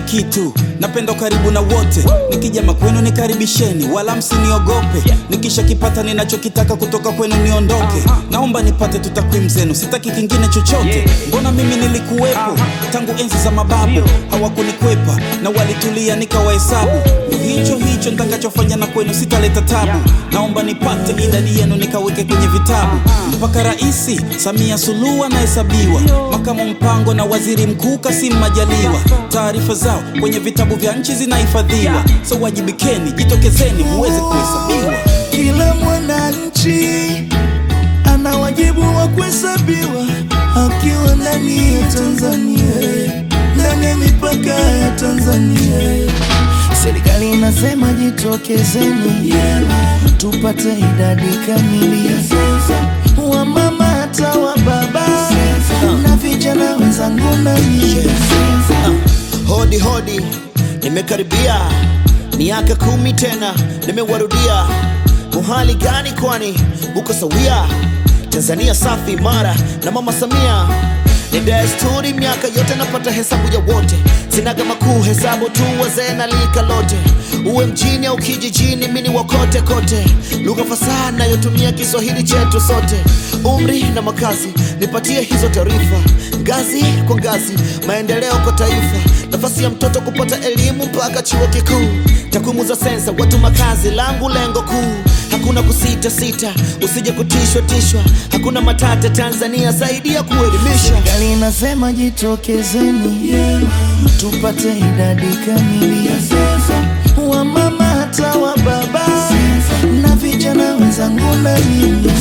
kitu napenda karibu na wote nikija makwenu nikaribisheni wala msiniogope nikisha kipata ninachokitaka kutoka kwenu niondoke naomba nipate tu takwimu zenu sitaki kingine chochote mbona mimi nilikuwepo tangu enzi za mababu hawakunikwepa na walitulia nikawahesabu hicho hicho nitakachofanya na kwenu sitaleta tabu naomba nipate idadi yenu nikaweke kwenye vitabu mpaka raisi samia suluhu anahesabiwa makamu mpango na waziri mkuu kasim majaliwa taarifa zao kwenye vitabu vya nchi zinahifadhiwa so wajibikeni jitokezeni muweze kuhesabiwa Kila mwananchi ana wajibu wa kuhesabiwa akiwa ndani ya Tanzania, ndani ya mipaka ya Tanzania. Serikali inasema jitokezeni, tupate idadi kamili wa mama hata wa baba na vijana wenzangu na nyie. Hodi hodi, nimekaribia miaka kumi tena, nimewarudia. Uhali gani kwani uko sawia? Tanzania safi imara na mama Samia ni desturi, miaka yote napata hesabu ya wote, sinaga makuu, hesabu tu wazee na lika lote, uwe mjini au kijijini, mini wakote kote, lugha fasaha nayotumia Kiswahili chetu sote, umri na makazi, nipatie hizo taarifa, ngazi kwa ngazi, maendeleo kwa taifa, nafasi ya mtoto kupata elimu mpaka chuo kikuu, takwimu za sensa, watu, makazi, langu lengo kuu Hakuna kusita sita, usije kutishwa tishwa, hakuna matata. Tanzania zaidi ya kuelimisha. Serikali inasema jitokezeni, tupate idadi kamili wa mama hata wa baba na vijana wenzangu na nyinyi.